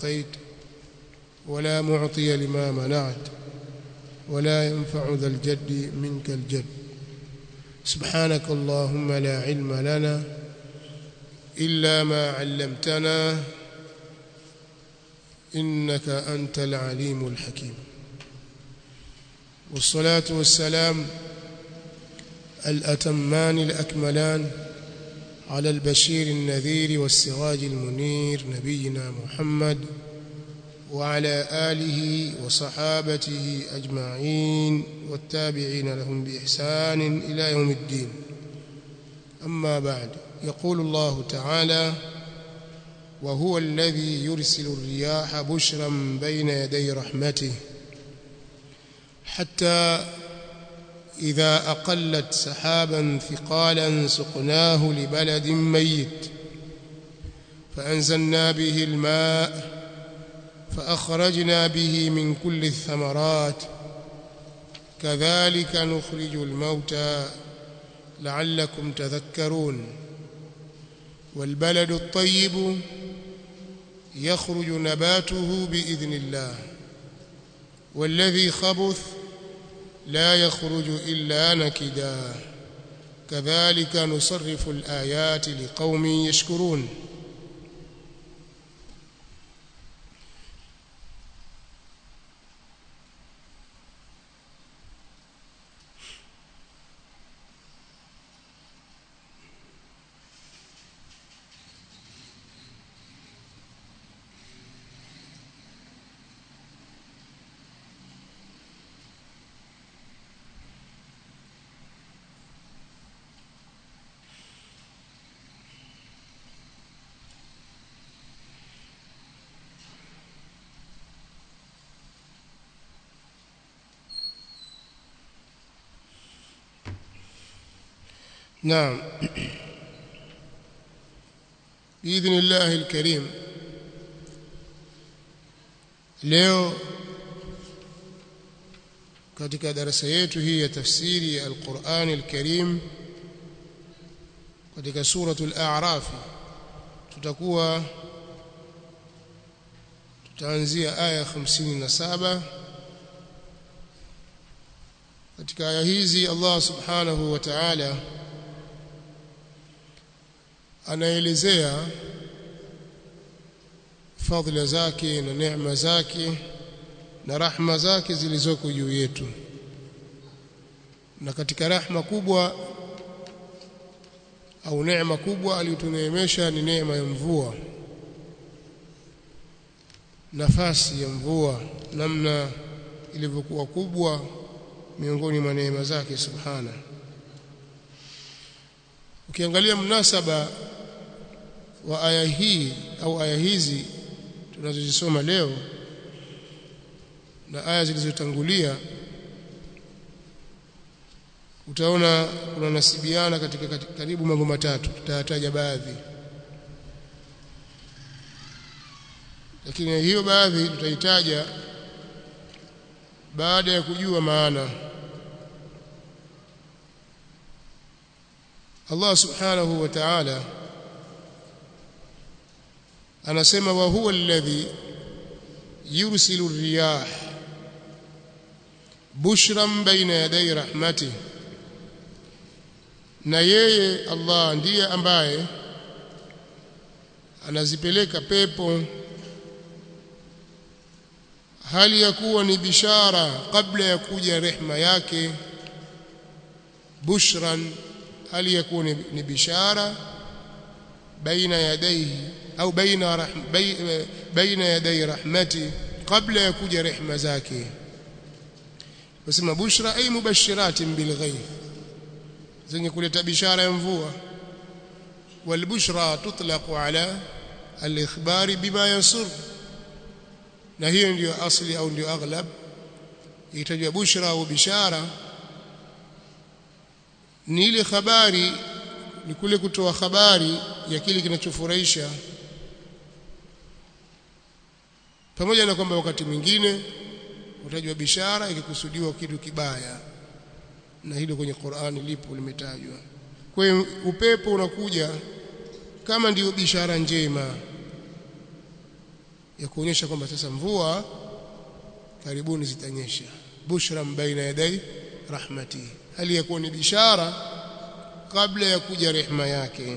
أعطيت ولا معطي لما منعت ولا ينفع ذا الجد منك الجد سبحانك اللهم لا علم لنا إلا ما علمتنا إنك أنت العليم الحكيم والصلاة والسلام الأتمان الأكملان على البشير النذير والسراج المنير نبينا محمد وعلى آله وصحابته أجمعين والتابعين لهم بإحسان إلى يوم الدين أما بعد يقول الله تعالى وهو الذي يرسل الرياح بشرا بين يدي رحمته حتى إذا أقلت سحابا ثقالا سقناه لبلد ميت فأنزلنا به الماء فأخرجنا به من كل الثمرات كذلك نخرج الموتى لعلكم تذكرون والبلد الطيب يخرج نباته بإذن الله والذي خبث لا يخرج إلا نكدا كذلك نصرف الآيات لقوم يشكرون نعم بإذن الله الكريم leo katika darasa yetu hii ya tafsiri ya Al-Qur'an Al-Karim katika suratul A'raf tutakuwa tutaanzia aya 57 katika aya hizi Allah Subhanahu wa Ta'ala anaelezea fadhila zake na neema zake na rahma zake zilizoko juu yetu na katika rahma kubwa au neema kubwa aliyotuneemesha ni neema ya mvua nafasi ya mvua namna ilivyokuwa kubwa miongoni mwa neema zake subhana ukiangalia mnasaba wa aya hii au aya hizi tunazozisoma leo na aya zilizotangulia utaona kuna nasibiana katika, katika karibu mambo matatu tutayataja baadhi lakini hiyo baadhi tutaitaja baada ya kujua maana Allah subhanahu wa ta'ala anasema wa huwa alladhi yursilu riyah bushran baina yaday rahmati na yeye Allah ndiye ambaye anazipeleka pepo hali ya kuwa ni bishara kabla ya kuja rehma yake bushran hali ya kuwa ni bishara baina yadayhi au baina rahm, baina yaday rahmati kabla ya kuja rehma zake wasema bushra ay mubashiratin bil ghaib zenye kuleta bishara ya mvua والبشرى تطلق على الإخبار بما يسر na hiyo ndiyo asli au ndiyo aghlab itajwa bushra au bishara ni ile habari ni kule kutoa habari ya kile kinachofurahisha pamoja na kwamba wakati mwingine utajwa bishara ikikusudiwa kitu kibaya na hilo kwenye Qur'ani lipo limetajwa kwa hiyo upepo unakuja kama ndiyo bishara njema ya kuonyesha kwamba sasa mvua karibuni zitanyesha bushran baina yadai rahmati hali yakuwa ni bishara kabla ya kuja rehema yake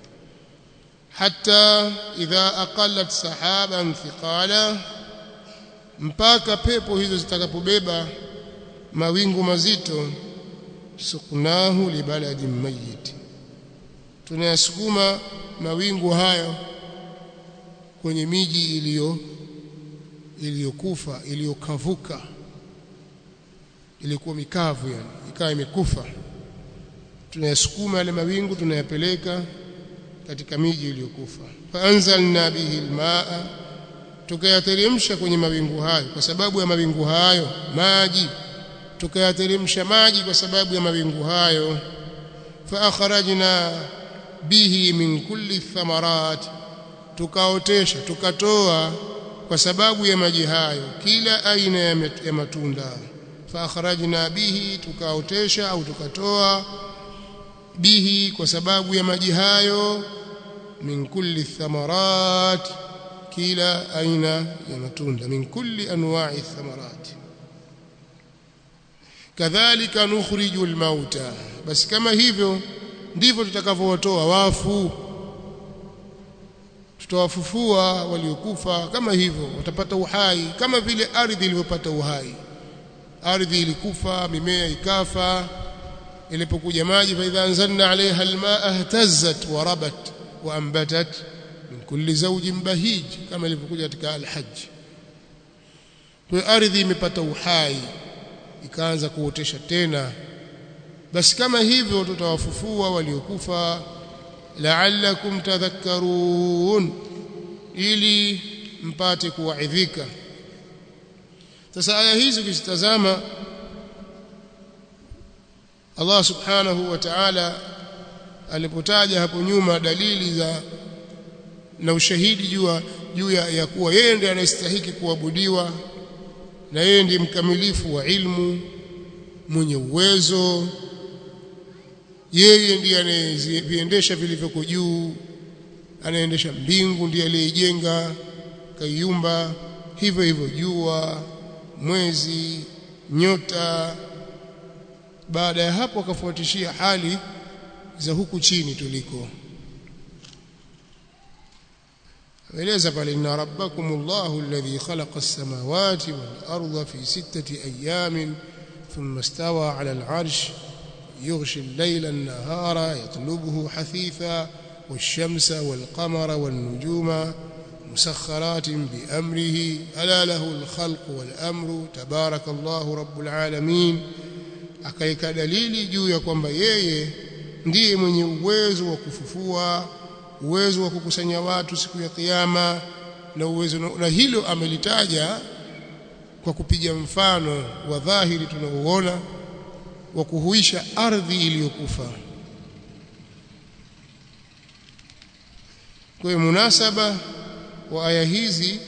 hata idha aqallat sahaban thiqala mpaka pepo hizo zitakapobeba mawingu mazito suknahu libaladin mayyit tunayasukuma mawingu hayo kwenye miji iliyo iliyokufa iliyokavuka ilikuwa mikavu yani ikawa imekufa tunayasukuma yale mawingu tunayapeleka katika miji iliyokufa faanzalna bihi almaa tukayateremsha kwenye mawingu hayo kwa sababu ya mawingu hayo maji tukayateremsha maji kwa sababu ya mawingu hayo fa akhrajna bihi min kulli thamarat tukaotesha tukatoa kwa sababu ya maji hayo kila aina ya matunda fa akhrajna bihi tukaotesha au tukatoa bihi kwa sababu ya maji hayo min kulli thamarat kila aina ya matunda min kulli anwa'i thamarat kadhalika nukhriju almauta basi kama hivyo ndivyo tutakavyowatoa wafu tutawafufua waliokufa kama hivyo watapata uhai kama vile ardhi ilivyopata uhai ardhi ilikufa mimea ikafa ilipokuja maji fa idha anzalna alaiha almaa ihtazzat wa rabat wa anbatat min kulli zawjin bahij kama ilivyokuja katika alhajj kwa ardhi imepata uhai ikaanza kuotesha tena basi kama hivyo tutawafufua waliokufa la'allakum tadhakkarun ili mpate kuwaidhika sasa aya hizi ukizitazama Allah subhanahu wa ta'ala alipotaja hapo nyuma dalili za na ushahidi juu juu ya, ya kuwa yeye ndiye anastahili kuabudiwa na yeye ndiye mkamilifu wa ilmu mwenye uwezo yeye ndiye anayeviendesha vilivyoko juu anaendesha mbingu ndiye aliyejenga kaiumba hivyo hivyo jua mwezi nyota baada ya hapo akafuatishia hali za huku chini tuliko aeleza pale inna rabbakumullahu alladhi khalaqa as-samawati wal arda fi sittati ayamin thumma istawa 'ala al-'arsh يغشي الليل النهار يطلبه حثيثا والشمس والقمر والنجوم مسخرات بأمره ألا له الخلق والأمر تبارك الله رب العالمين akaika dalili juu ya kwamba yeye ndiye mwenye uwezo wa kufufua uwezo wa kukusanya watu siku ya kiyama na uwezo na hilo amelitaja kwa kupiga mfano wa dhahiri tunaoona wa kuhuisha ardhi iliyokufa kwa hiyo munasaba wa aya hizi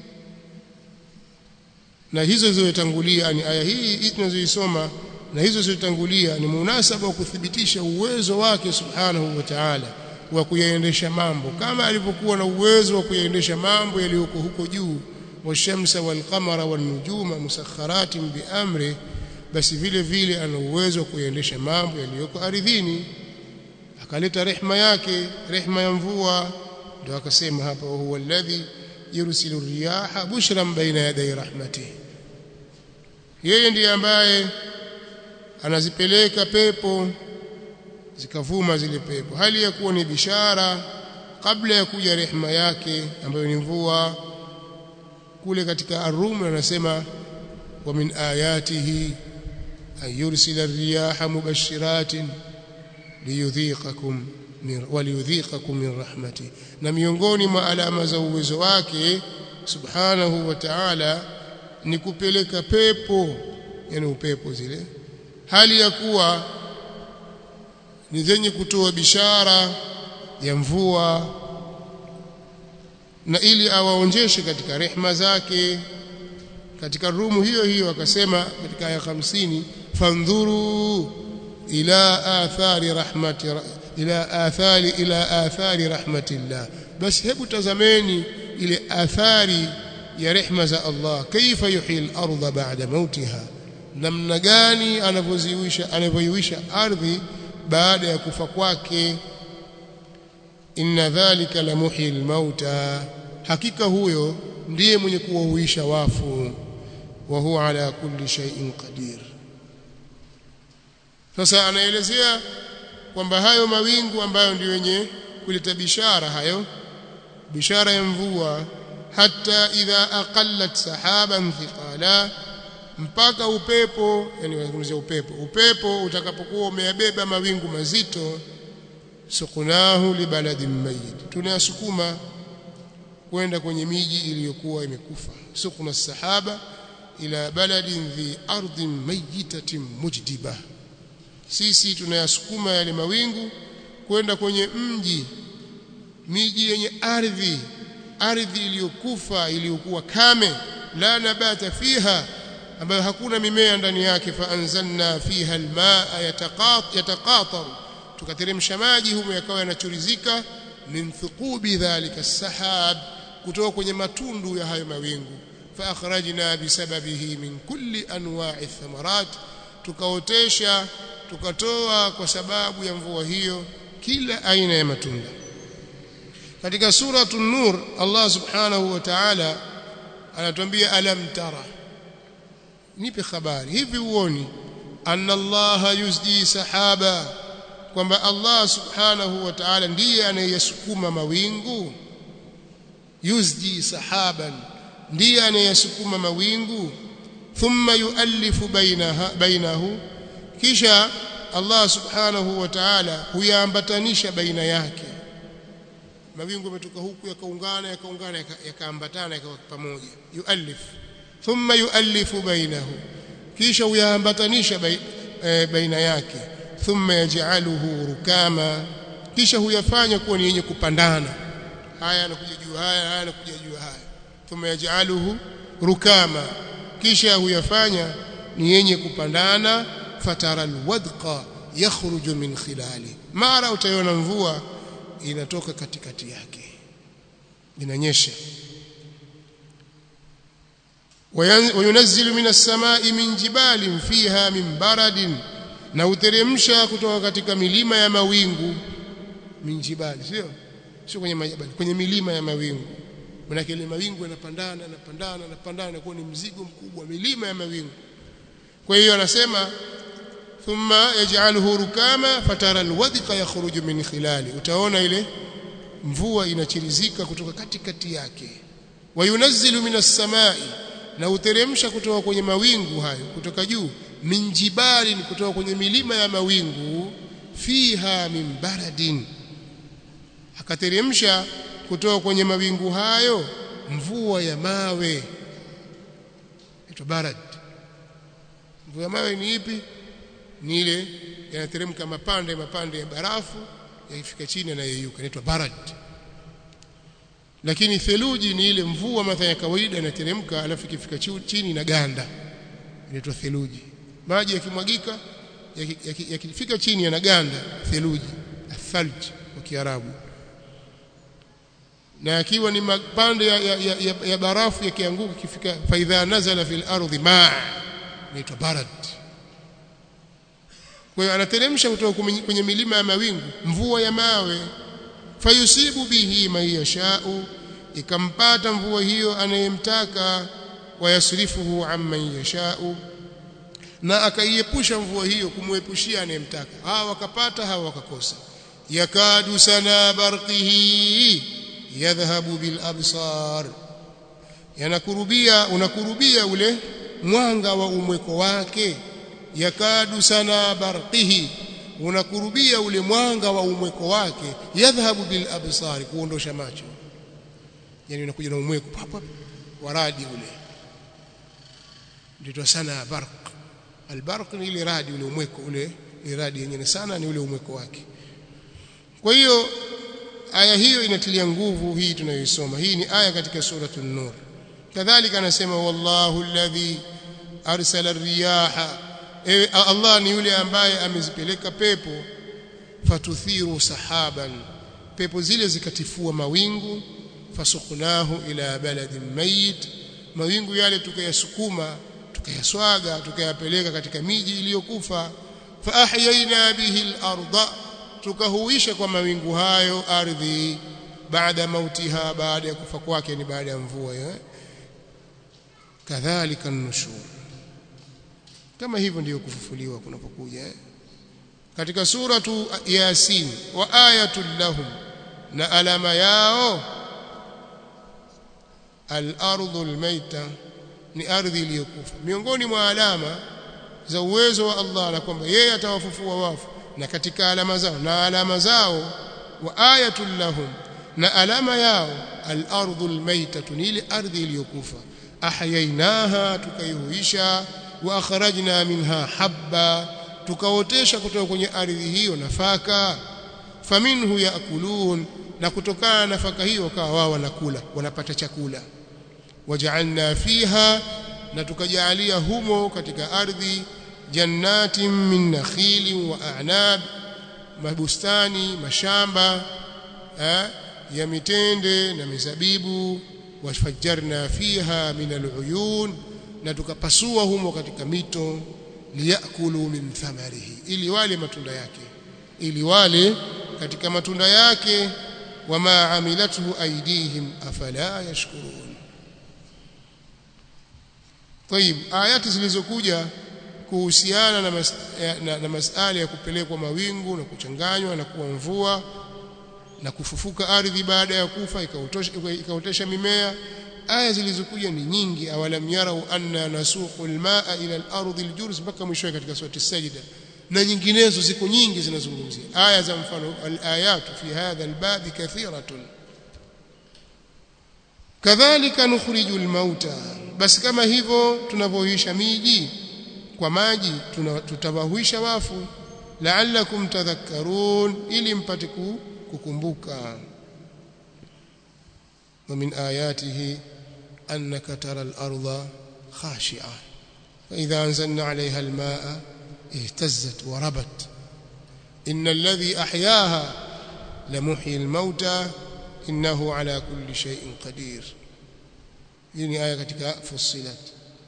na hizo zilizotangulia ni aya hii tunazoisoma na hizo zilizotangulia ni munasaba wa kuthibitisha uwezo wake subhanahu wa ta'ala wa kuyaendesha mambo kama alivyokuwa na uwezo wa kuyaendesha mambo yaliyoko huko juu washamsa walqamara wanujuma musakharatin biamri basi vile vile ana uwezo wa kuyaendesha mambo yaliyoko ardhini akaleta rehma yake rehma ya mvua ndio akasema hapa huwa alladhi yursilu riyaha bushran baina yaday rahmatihi yeye ndiye ambaye anazipeleka pepo zikavuma zile pepo hali ya kuwa ni bishara kabla ya kuja rehma yake ambayo ni mvua kule katika ar-rum anasema wa min ayatihi an yursila ar-riyaha mubashiratin liyudhiqakum waliyudhiqakum min rahmati na miongoni mwa alama za uwezo wake subhanahu wa ta'ala ni kupeleka pepo yani upepo zile hali ya kuwa ni zenye kutoa bishara ya mvua na ili awaonjeshe katika rehma zake katika rumu hiyo hiyo akasema katika aya 50 fandhuru ila athari rahmati ila athari ila athari rahmatillah basi hebu tazameni ile athari ya rehma za Allah kaifa yuhyi al-ardha ba'da mautiha namna gani anavyoziwisha anavyoiwisha ardhi baada ya kufa kwake inna dhalika la muhyi al-mauta hakika huyo ndiye mwenye kuwahuisha wafu wa huwa ala kulli shay'in qadir sasa anaelezea kwamba hayo mawingu ambayo ndio yenye kuleta bishara hayo bishara ya mvua hata idha aqallat sahaban thiqala mpaka upepo yani wazungumzia upepo upepo utakapokuwa umeyabeba mawingu mazito sukunahu libaladin mayyit tunayasukuma kwenda kwenye miji iliyokuwa imekufa sukuna sahaba ila baladin dhi ardhin mayyitatin mujdiba sisi tunayasukuma yale mawingu kwenda kwenye mji miji yenye ardhi ardhi iliyokufa iliyokuwa kame la nabata fiha ambayo hakuna mimea ndani yake fa anzalna fiha almaa yataqatar tukateremsha maji humo yakawa yanachurizika min thuqubi dhalika sahab kutoka kwenye matundu ya hayo mawingu fa akhrajna bisababihi min kulli anwa'i thamarat tukaotesha tukatoa kwa sababu ya mvua hiyo kila aina ya matunda katika suratu nur Allah subhanahu wa ta'ala anatuambia alam tara nipe habari hivi uoni anna Allah yuzdi sahaba kwamba Allah subhanahu wa ta'ala ndiye anayesukuma mawingu yuzdi sahaban ndiye anayesukuma mawingu thumma yuallifu bainaha bainahu kisha Allah subhanahu wa ta'ala huyaambatanisha baina yake mawingu yametoka huku yakaungana yakaungana yakaambatana yakawa pamoja yuallif thumma yuallifu bainahu kisha huyaambatanisha baina yake thumma yaj'aluhu rukama kisha huyafanya kuwa ni yenye kupandana haya yanakuja juu haya haya yanakuja juu haya thumma yaj'aluhu rukama kisha huyafanya ni yenye kupandana fatara alwadqa yakhruju min khilali mara utaiona mvua inatoka katikati yake inanyesha wayunazzilu minas samai min jibalin fiha min baradin na uteremsha kutoka katika milima ya mawingu min jibali sio sio kwenye majabali kwenye milima ya mawingu maana ile mawingu yanapandana yanapandana yanapandana kwa ni mzigo mkubwa milima ya mawingu kwa hiyo anasema thumma yaj'aluhu rukama fatara alwadqa yakhruju min khilali utaona ile mvua inachirizika kutoka katikati yake wayunazzilu minas samai na uteremsha kutoka kwenye mawingu hayo kutoka juu min jibali kutoka kwenye milima ya mawingu fiha min baradin akateremsha kutoka kwenye mawingu hayo mvua ya mawe inaitwa barad mvua ya mawe ni ipi ni ile yanateremka mapande mapande ya barafu yakifika chini yanayeyuka inaitwa barad lakini theluji ni ile mvua mathalan ya kawaida inateremka alafu ikifika chini na ganda inaitwa theluji maji yakimwagika yakifika yaki chini yanaganda theluji athalj kwa kiarabu na yakiwa ni mapande ya, ya, ya, ya, ya barafu yakianguka ikifika faidha nazala fil ardhi ma inaitwa barad kwa hiyo anateremsha kutoka kwenye milima ya mawingu mvua ya mawe fayusibu bihi man yashau ikampata mvua hiyo anayemtaka wayasrifuhu amman yashau na akaiepusha mvua hiyo kumwepushia anayemtaka hawa wakapata hawa wakakosa yakadu sana barqihi yadhhabu bil absar yanakurubia unakurubia ule mwanga wa umweko wake yakadu sana barqihi unakurubia ule mwanga wa umweko wake yadhhabu bil absar kuondosha macho yani unakuja na umweko hapo waradi ule ndio sana barq albarq ni ile radi ule umweko ule ile radi yenyewe sana ni ule umweko wake kwa hiyo aya hiyo inatilia nguvu hii tunayoisoma hii ni aya katika suratul nur kadhalika anasema wallahu alladhi arsala riyaha ewe Allah ni yule ambaye amezipeleka pepo fatuthiru sahaban pepo zile zikatifua mawingu fasuknahu ila baladin mayit mawingu yale tukayasukuma tukayaswaga tukayapeleka katika miji iliyokufa fa ahyaina bihi al-ardha tukahuisha kwa mawingu hayo ardhi baada mautiha baada ya kufa kwake ni baada ya mvua hiyo kadhalika nushur kama hivyo ndiyo kufufuliwa kunapokuja eh? katika suratu yasin wa ayatul lahum na alama yao al-ardhu al-maita ni ardhi iliyokufa miongoni mwa alama za uwezo wa Allah na kwamba yeye atawafufua wafu na katika alama zao na alama zao wa ayatul lahum na alama yao al-ardhu al-maita ni ile ardhi iliyokufa ahyainaha tukaihuisha wa akhrajna minha habba tukaotesha kutoka kwenye ardhi hiyo nafaka faminhu yaakulun na kutokana na nafaka hiyo kawa wao wanakula wanapata chakula waja'alna fiha na tukajaalia humo katika ardhi jannatin min nakhilin wa a'nab mabustani mashamba eh, ya mitende na mizabibu wafajjarna fiha min al'uyun na tukapasua humo katika mito liyakulu min thamarihi ili wale matunda yake ili wale katika matunda yake wama amilathu aydihim afala yashkurun طيب ayati zilizokuja kuhusiana na, mas, na, na masala ya kupelekwa mawingu na kuchanganywa na kuwa mvua na kufufuka ardhi baada ya kufa ikaotesha mimea aya zilizokuja ni nyingi awalam yarau anna nasuqu almaa ila al-ardi al-jurz mpaka mwisho katika surati sajda na nyinginezo ziko nyingi zinazungumzia aya za mfano al-ayatu fi hadha al-bab kathiratun kadhalika nukhriju al-mauta basi kama hivyo tunavyoisha miji kwa maji tutawahuisha wafu la'allakum tadhakkarun ili mpate kukumbuka ومن آياته أنك ترى الأرض خاشعة فإذا أنزلنا عليها الماء اهتزت وربت إن الذي أحياها لمحيي الموتى إنه على كل شيء قدير يعني آية كتك فصلت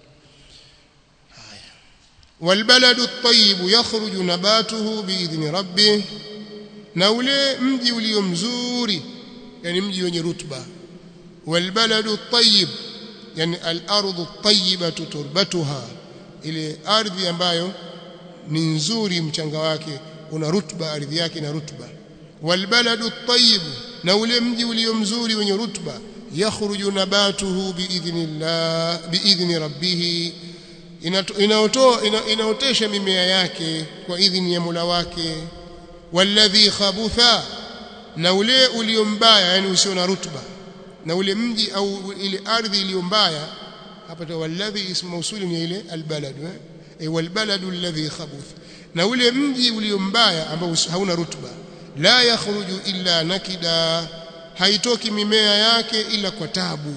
آية والبلد الطيب يخرج نباته بإذن ربه نولي مجي وليمزوري يعني مجي wenye rutba والبلد الطيب يعني الارض الطيبه تربتها ile ardhi ambayo ni nzuri mchanga wake una rutba ardhi yake na rutba walbaladu at-tayyib na ule mji ulio mzuri wenye rutba yakhruju nabatuhu biidhnillah biidhni rabbih inaotoa inaotesha mimea yake kwa idhini ya Mola wake walladhi khabutha na ule ulio mbaya yani usio na rutba na ule mji au ile ardhi iliyo mbaya hapa tu walladhi ismu mausuli ni ile albalad eh walbaladu alladhi khabuth na ule mji ulio mbaya ambao hauna rutba la yakhruju illa nakida haitoki mimea yake ila kwa tabu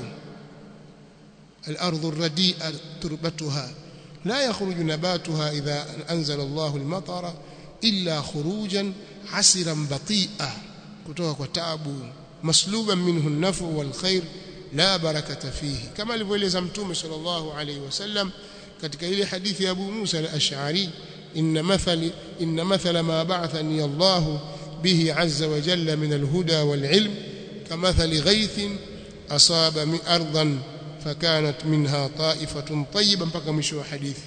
الارض الرديئه تربتها لا يخرج نباتها اذا انزل الله المطر الا خروجا عسرا بطيئا kutoka kwa tabu masluban minhu an-nafu wal khair la barakata fihi kama alivyoeleza mtume sallallahu alayhi wasallam katika ile hadithi ya Abu Musa al-Ash'ari inna mathali inna mathala ma ba'athani Allah bihi azza wa jalla min al-huda wal ilm kamathali ghaythin asaba min ardan fakanat minha ta'ifatun tayyiba mpaka mwisho wa hadithi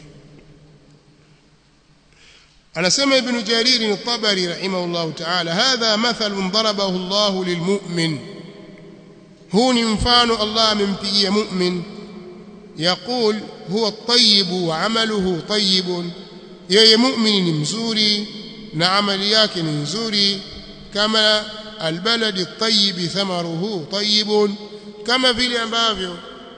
anasema ibn jarir al-tabari rahimahullah ta'ala hadha mathalun darabahu Allah lilmu'min huu ni mfano Allah amempigia mu'min yaqul huwa at-tayyib wa 'amaluhu tayyib yeye mu'min ni mzuri na amali yake ni nzuri kama albalad at-tayyib thamaruhu tayyib kama vile ambavyo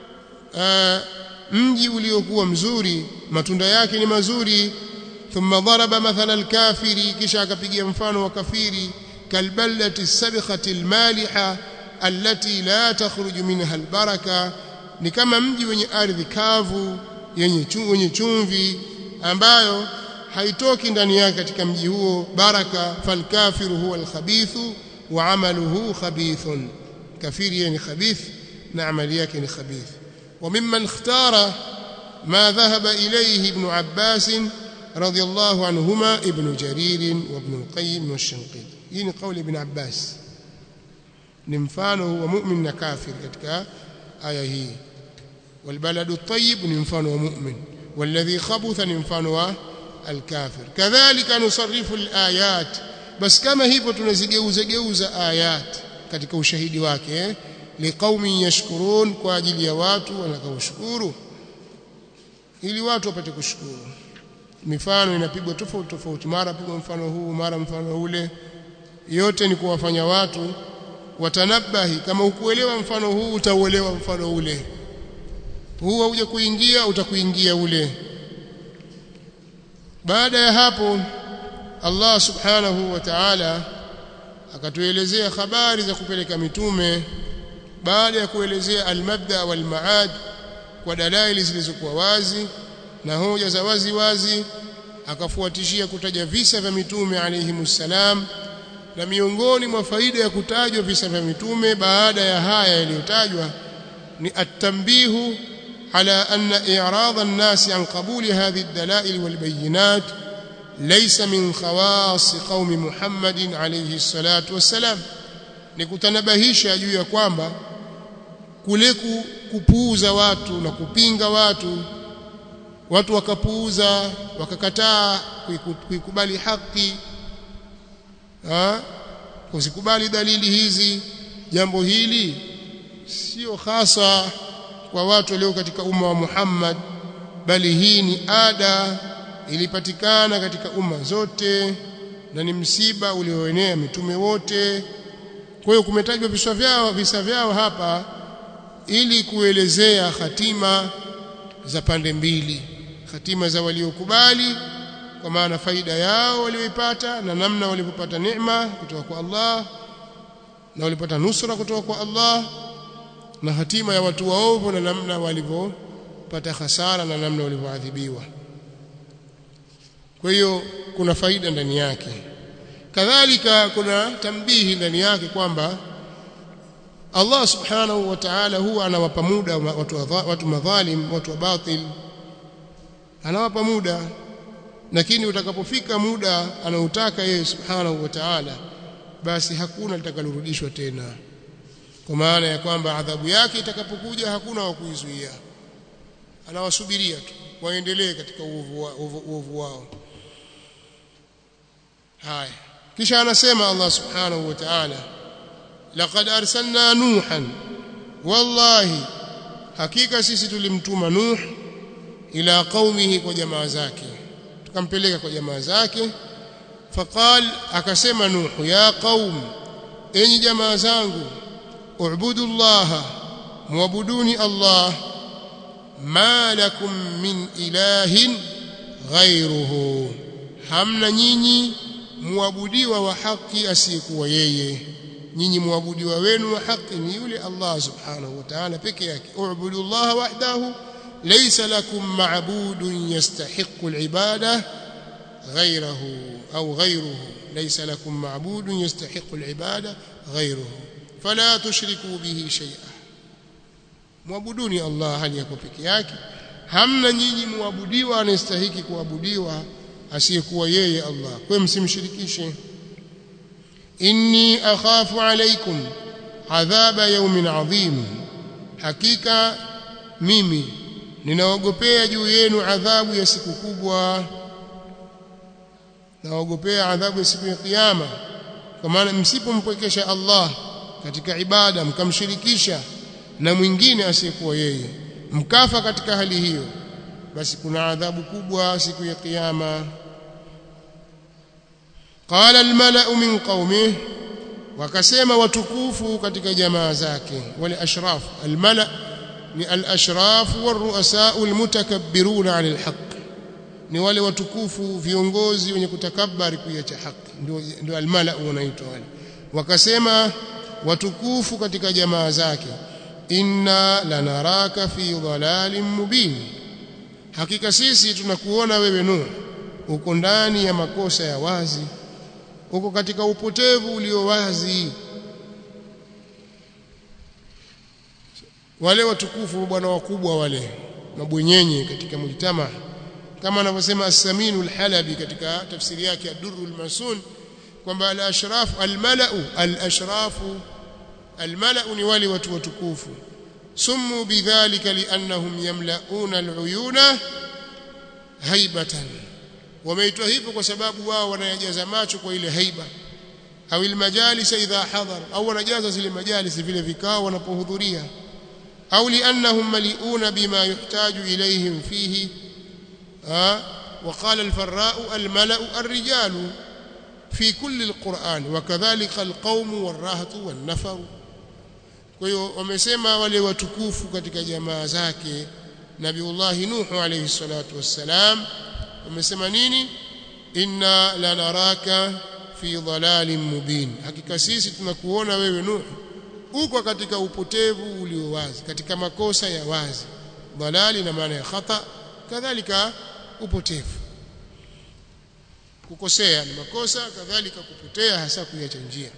mji uliokuwa mzuri matunda yake ni mazuri ثم ضرب مثل الكافر kisha akapigia mfano wa kafiri kalballati as-sabikhati al-maliha allati la takhruju minha al-baraka ni kama mji wenye ardhi kavu yenye wenye chumvi ambayo haitoki ndani yake katika mji huo baraka falkafiru huwa al-khabithu wa amaluhu khabithun kafiri ni khabith na amali yake ni khabith وممن اختار ما ذهب إليه ابن عباس رضي الله عنهما ابن جرير وابن القيم والشنقيط هنا قول ابن عباس نمفانه هو مؤمن كافر كتك آية هي والبلد الطيب نمفانه مؤمن والذي خبث نمفانه الكافر كذلك نصرف الآيات بس كما hivyo tunazigeuza geuza ayat katika ushahidi wake eh? liqaumin yashkurun kwa ajili ya watu wanakaoshukuru ili watu wapate kushukuru mifano inapigwa tofauti tofauti mara pigwa mfano huu mara mfano ule yote ni kuwafanya watu watanabahi kama ukuelewa mfano huu utauelewa mfano ule huu hauja kuingia utakuingia ule baada ya hapo Allah subhanahu wa ta'ala akatuelezea habari za kupeleka mitume baada ya kuelezea almabda wal maad kwa dalaili zilizokuwa wazi na hoja za wazi wazi akafuatishia kutaja visa vya mitume alayhimussalam na miongoni mwa faida ya kutajwa visa vya mitume baada ya haya yaliyotajwa ni at-tanbihu ala anna i'rad an-nas an qabuli hadhihi ad-dalail wal bayyinat laysa min khawas qaumi Muhammadin alayhi salatu wassalam ni kutanabahisha juu ya kwamba kule kupuuza watu na kupinga watu watu wakapuuza wakakataa kuikubali haki ha kusikubali dalili hizi jambo hili sio hasa kwa watu walio katika umma wa Muhammad bali hii ni ada ilipatikana katika umma zote na ni msiba ulioenea mitume wote kwa hiyo kumetajwa visa vyao visa vyao hapa ili kuelezea hatima za pande mbili hatima za waliokubali kwa maana faida yao walioipata na namna walivyopata neema kutoka kwa Allah na walipata nusra kutoka kwa Allah na hatima ya watu waovu na namna walivyopata hasara na namna walivyoadhibiwa kwa hiyo kuna faida ndani yake kadhalika kuna tambihi ndani yake kwamba Allah subhanahu wa ta'ala huwa anawapa muda watu, watu madhalim watu wa batil anawapa muda lakini utakapofika muda anautaka yeye subhanahu wa ta'ala basi hakuna litakalorudishwa tena kwa maana ya kwamba adhabu yake itakapokuja hakuna wa kuizuia anawasubiria tu waendelee katika uovu wao haya kisha anasema Allah subhanahu wa ta'ala laqad arsalna nuhan wallahi hakika sisi tulimtuma nuh ila qaumihi kwa jamaa zake tukampeleka kwa jamaa zake faqal akasema nuh ya qaum enyi jamaa zangu ubudu Allah muabuduni Allah ma lakum min ilahin ghayruhu hamna nyinyi muabudiwa wa haki asiyekuwa yeye nyinyi muabudiwa wenu wa haki ni yule Allah subhanahu wa ta'ala peke yake ubudu Allah wahdahu laysa lakum ma'budun yastahiqqu al-ibada ghayruhu au ghayruhu laysa lakum ma'budun yastahiqqu al-ibada ghayruhu fala tushriku bihi shay'a muabuduni Allah hali yako peke yake hamna nyinyi muabudiwa anastahiki kuabudiwa asiyekuwa yeye Allah kwa msimshirikishe inni akhafu alaykum adhaba yawmin adhim hakika mimi ninaogopea juu yenu adhabu ya siku kubwa naogopea adhabu ya siku ya kiyama kwa maana msipompwekesha Allah katika ibada mkamshirikisha na mwingine asiyekuwa yeye mkafa katika hali hiyo basi kuna adhabu kubwa siku ya kiyama qala almala'u min qaumih wakasema watukufu katika jamaa zake wale ashraf almala' ni al-ashraf war-ru'asa al-mutakabbiruna 'ala al-haqq ni wale watukufu viongozi wenye kutakabari kuiacha haki ndio ndio almala wanaitwa wale wakasema watukufu katika jamaa zake inna lanaraka fi dhalalin mubin hakika sisi tunakuona wewe Nuh uko ndani ya makosa ya wazi uko katika upotevu ulio wazi wale watukufu bwana wakubwa wale mabwenyenye katika mujtama kama anavyosema as-Saminu al-Halabi katika tafsiri yake ad-Durrul Masun kwamba al-ashraf al-mala'u al-ashrafu al-mala'u ni wale watu watukufu sumu bidhalika li'annahum yamla'una al-uyuna haibatan wameitwa hivyo kwa sababu wao wanayajaza macho kwa ile haiba au ilmajalis idha hadhar au wanajaza zile majalis vile vikao wanapohudhuria au liannahum maliuna bima yuhtaju ilayhim fihi وقال الفراء الملأ الرجال في كل القرآن وكذلك القوم والرهط والنفر kwa hiyo wamesema wale watukufu katika jamaa zake Nabiullah Nuh alayhi salatu wassalam wamesema nini inna lanaraka fi dhalalin mubin hakika sisi tunakuona wewe Nuh uko katika upotevu ulio wazi katika makosa ya wazi dhalali na maana ya khata kadhalika upotevu kukosea ni makosa kadhalika kupotea hasa kuiacha njia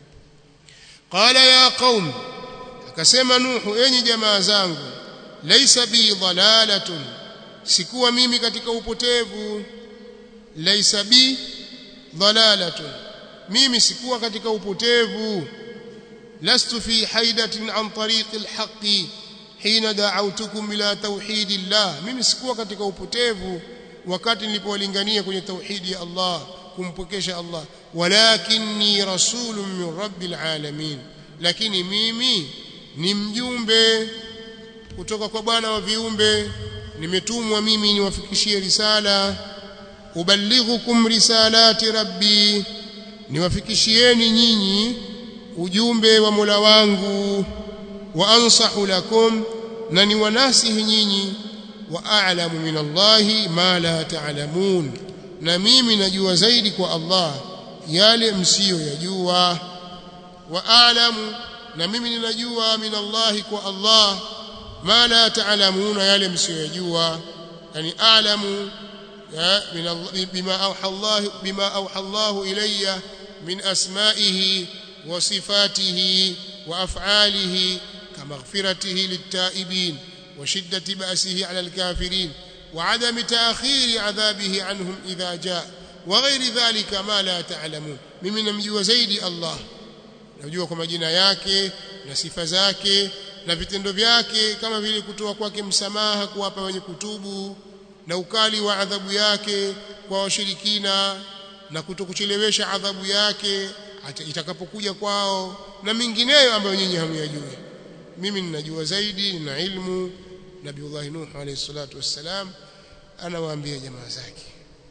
qala ya qaum akasema nuhu enyi jamaa zangu laisa bi dhalalatun sikuwa mimi katika upotevu laisa bi dhalalatun mimi sikuwa katika upotevu lastu fi haidatin an tariqi alhaqi hina da'awtukum ila tauhidillah mimi sikuwa katika upotevu wakati nilipowalingania kwenye tauhidi ya Allah kumpokesha Allah walakinni rasulun min rabbil alamin lakini mimi ni mjumbe kutoka kwa bwana wa viumbe nimetumwa mimi niwafikishie risala ubalighukum risalati rabbi niwafikishieni nyinyi ujumbe wa Mola wangu wa ansahu lakum na niwanasihi nyinyi wa a'lamu min Allahi ma la ta'lamun na mimi najua zaidi kwa Allah yale msiyoyajua wa a'lamu na mimi ninajua min Allahi kwa Allah ma la ta'lamuna yale msiyoyajua yani a'lamu min bima awha Allah bima awha Allah ilayya min asma'ihi wa sifatihi wa af'alihi كمغفرته للتائبين وشدة بأسه على الكافرين وعدم تأخير عذابه عنهم إذا جاء وغير ذلك ما لا تعلمون mimi namjua zaidi Allah najua kwa majina yake na sifa zake na vitendo vyake kama vile kutoa kwake msamaha kuwapa wenye kutubu na ukali wa adhabu yake kwa washirikina na kutokuchelewesha adhabu yake itakapokuja kwao na mingineyo ambayo nyinyi hamyajui mimi ninajua zaidi nina ilmu nabiullah nuh alayhi salatu wassalam anawaambia jamaa zake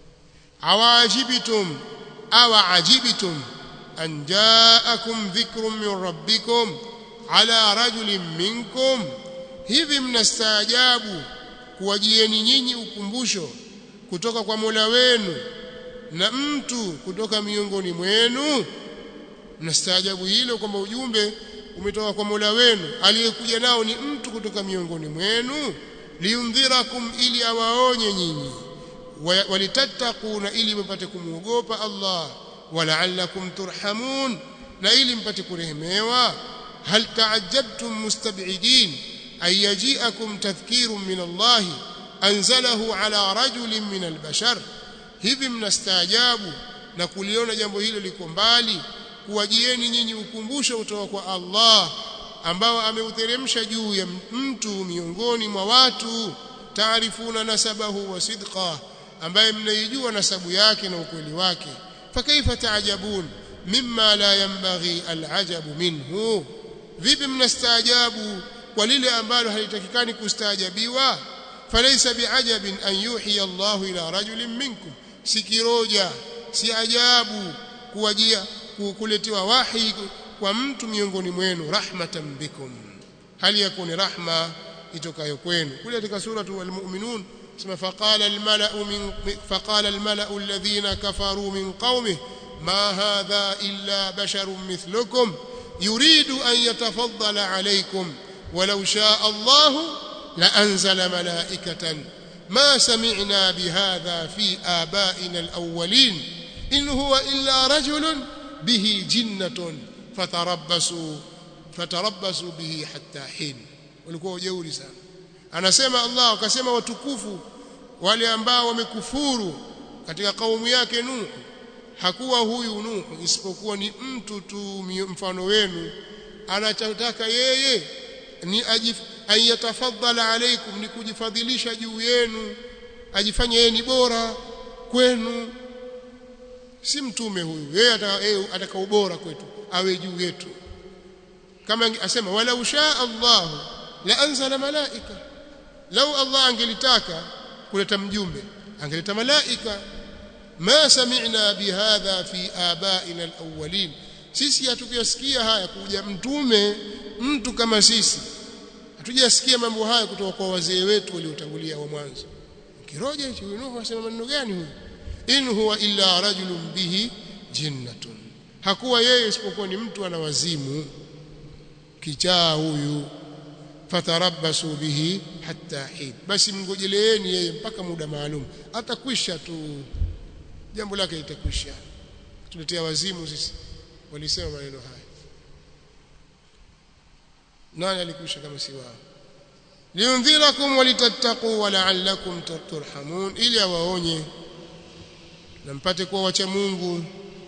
awajibitum awa ajibitum an jaakum dhikrun min rabbikum ala rajulin minkum hivi mnastaajabu kuwajieni nyinyi ukumbusho kutoka kwa Mola wenu na mtu kutoka miongoni mwenu mnastaajabu hilo kwamba ujumbe umetoka kwa Mola wenu aliyekuja nao ni mtu kutoka miongoni mwenu liundhirakum ili awaonye nyinyi walitattaquna ili mpate kumuogopa Allah wala'allakum turhamun na ili mpate kurehemewa hal ta'ajjabtum mustab'idin ay yaji'akum tadhkirun min Allah anzalahu ala rajulin min albashar hivi mnastaajabu na kuliona jambo hilo liko mbali kuwajieni nyinyi ukumbusho kutoka kwa Allah ambao ameuteremsha juu ya mtu miongoni mwa watu taarifuna nasabahu wa sidqa ambaye mnaijua nasabu yake na ukweli wake fakaifa taajabun mimma la yanbaghi alajabu minhu vipi mnastaajabu kwa lile ambalo halitakikani kustaajabiwa falaysa biajabin an yuhi Allahu ila rajulin minkum sikiroja si ajabu kuwajia kuletewa wahi kwa mtu miongoni mwenu rahmatan bikum hali yakuni rahma itokayo kwenu kule katika sura al-mu'minun sema faqala al-mala'u min faqala al-mala'u alladhina kafaru min qaumihi ma hadha illa basharun mithlukum yuridu an yatafaddala alaykum walau sha'a Allah la anzala mala'ikatan ما سمعنا بهذا في آبائنا الأولين إن هو إلا رجل به جنة فتربصوا فتربصوا به حتى حين walikuwa ujeuri sana anasema Allah akasema watukufu wale ambao wamekufuru katika kaumu yake Nuhu hakuwa huyu Nuhu isipokuwa ni mtu tu mfano wenu anachotaka yeye ni ayatafadhala alaikum ni kujifadhilisha juu yenu ajifanye yeye ni bora kwenu si mtume huyu yeye ataka ubora kwetu awe juu yetu kama asema wala usha Allah la anzala malaika lau Allah angelitaka kuleta mjumbe angeleta malaika ma sami'na bihadha fi abaina alawwalin sisi hatukuyasikia haya kuja mtume mtu kama sisi hatujasikia mambo haya kutoka kwa wazee wetu waliotangulia wa mwanzo kiroja hicho Nuhu asema maneno gani huyu in huwa illa rajulun bihi jinnatun hakuwa yeye isipokuwa ni mtu ana wazimu kichaa huyu fatarabbasu bihi hatta hin basi mngojeleeni yeye mpaka muda maalum atakwisha tu jambo lake litakwisha tuletea wazimu sisi walisema maneno haya nani alikwisha kama si wao liundhirakum walitattaqu wala'allakum turhamun ili awaonye na mpate kuwa wacha Mungu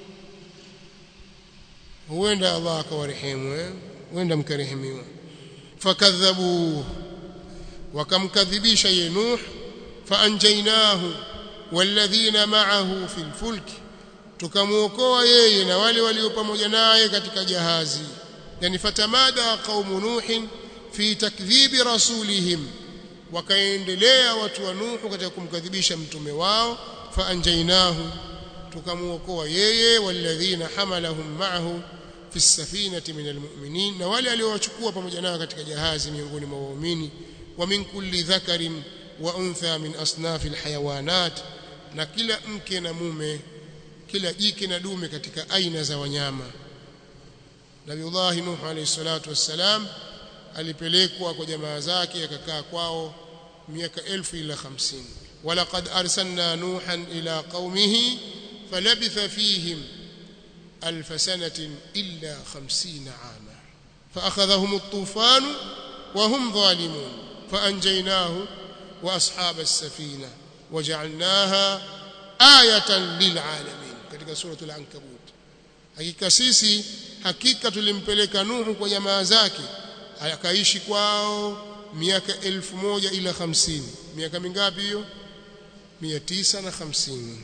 huenda Allah akawarehemu eh huenda mkarehemiwa fakadhabu wakamkadhibisha ye Nuh faanjainahu walladhina ma'ahu fil fulki tukamuokoa yeye na wale walio pamoja naye katika jahazi yani fatamada qaumu nuhin fi takdhibi rasulihim wakaendelea watu wa Nuhu katika kumkadhibisha mtume wao faanjainahu tukamuokoa yeye walladhina hamalahum ma'ahu fi safinati min almu'minin na wale aliowachukua pamoja nao katika jahazi miongoni mwa waumini wa min kulli dhakarin wa untha min asnafi alhayawanat na kila mke na mume kila jike na dume katika aina za wanyama Nabiullah Nuh alayhi salatu wassalam alipelekwa kwa jamaa zake akakaa kwao miaka elfu ila 50 walaqad arsalna nuhan ila qaumihi falabitha fihim alf sanatin illa 50 ama فاخذهم الطوفان وهم ظالمون فانجيناه واصحاب السفينه وجعلناها آية للعالمين katika suratul ankabut hakika sisi hakika tulimpeleka nuhu kwa jamaa zake akaishi kwao miaka elfu moja ila hamsini miaka mingapi hiyo mia tisa na hamsini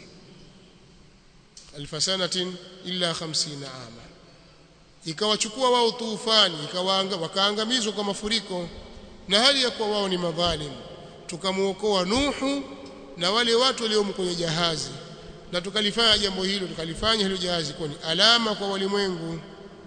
alfa sanatin illa hamsina ama ikawachukua wao tufani ikawaanga wakaangamizwa kwa mafuriko na hali ya kuwa wao ni madhalim tukamuokoa nuhu na wale watu waliomo kwenye jahazi na tukalifanya jambo hilo tukalifanya hilo jahazi kuwa ni alama kwa walimwengu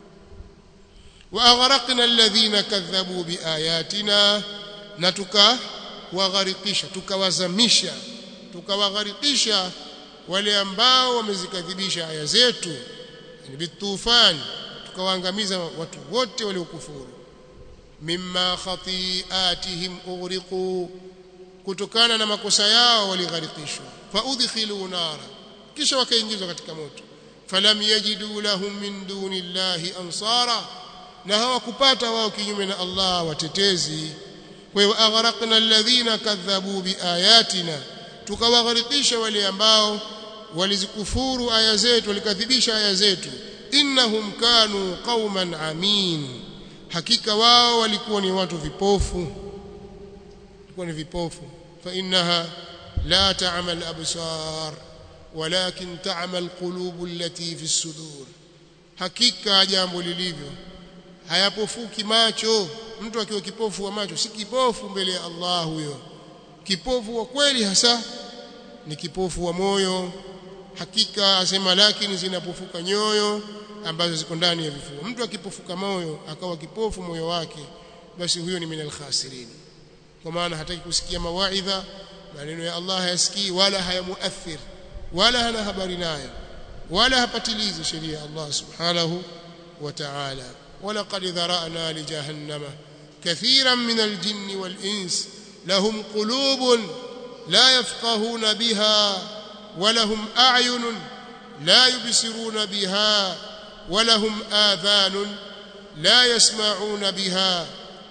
واغرقنا الذين كذبوا باياتنا na tukawagharikisha tukawazamisha tukawagharikisha wale ambao wamezikadhibisha aya zetu yani bitufan tukawaangamiza watu wote waliokufuru mimma khati'atihim ughriqu kutokana na makosa yao waligharikishwa faudkhilu nara kisha wakaingizwa katika moto falam yajidu lahum min dunillahi ansara na hawakupata wao kinyume na Allah watetezi kwa hiyo aghraqna alladhina kadhabu biayatina tukawagharikisha wale ambao walizikufuru aya zetu walikadhibisha aya zetu innahum kanu qauman amin hakika wao walikuwa ni watu vipofu walikuwa ni vipofu fa innaha la ta'mal absar walakin ta'mal qulub allati fi sudur hakika jambo lilivyo hayapofuki macho mtu akiwa kipofu wa macho si kipofu mbele ya Allah huyo kipofu wa kweli hasa ni kipofu wa moyo hakika asema lakini zinapofuka nyoyo ambazo ziko ndani ya vifua mtu akipofuka moyo akawa kipofu moyo wake basi huyo ni minal khasirin kwa maana hataki kusikia mawaidha maneno ya Allah hayasikii wala hayamuathir wala hana habari nayo wala hapatilizi sheria ya Allah subhanahu wa ta'ala ولقد ذرأنا لجهنم كثيرا من الجن والإنس لهم قلوب لا يفقهون بها ولهم أعين لا يبصرون بها ولهم آذان لا يسمعون بها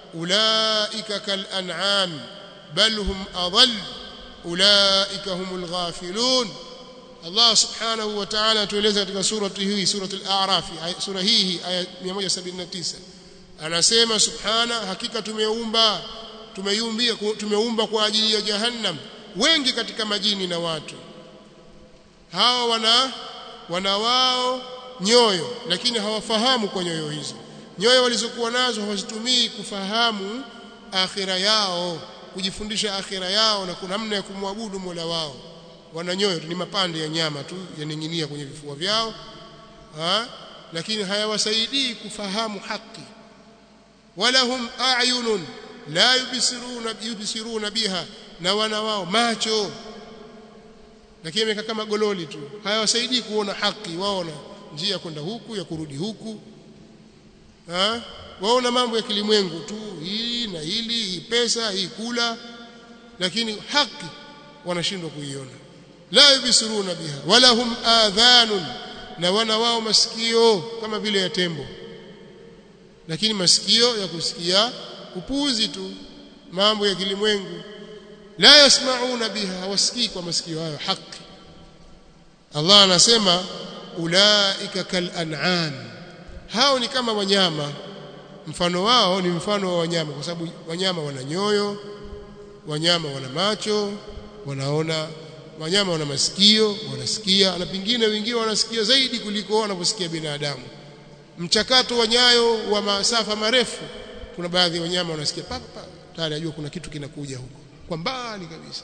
ulaika kal an'am bal hum adall ulaika humul ghafilun Allah subhanahu wa ta'ala tueleza katika surati hii suratul a'raf sura hii aya 179 anasema subhana hakika tumeumba tumeumbia tumeumba kwa ajili ya jahannam wengi katika majini na watu hawa wana wana wao nyoyo lakini hawafahamu kwa nyoyo hizo nyoyo walizokuwa nazo hawazitumii kufahamu akhira yao kujifundisha akhira yao na kuna namna ya kumwabudu Mola wao wana nyoyo ni mapande ya nyama tu yaning'inia kwenye vifua vyao ha? lakini hayawasaidii kufahamu haki wala hum a'yunun la yubsiruna yubsiruna biha na wana wao macho lakini amekaa kama gololi tu hayawasaidii kuona haki waona njia kwenda huku ya kurudi huku ha? waona mambo ya kilimwengu tu hii na hili hii pesa hii kula lakini haki wanashindwa kuiona la yubsiruna biha wala hum adhanun na wana wao masikio kama vile ya tembo lakini masikio ya kusikia upuzi tu mambo ya kilimwengu la yasmauna biha hawasikii kwa masikio hayo haki Allah anasema ulaika kal an'am hao ni kama wanyama mfano wao ni mfano wa wanyama kwa sababu wanyama wana nyoyo wanyama wana macho wanaona wanyama wana masikio wanasikia na pingine wengine wanasikia zaidi kuliko wanavyosikia binadamu mchakato wa nyayo wa masafa marefu kuna baadhi ya wanyama wanasikia papa pa, tayari ajua kuna kitu kinakuja huko kwa mbali kabisa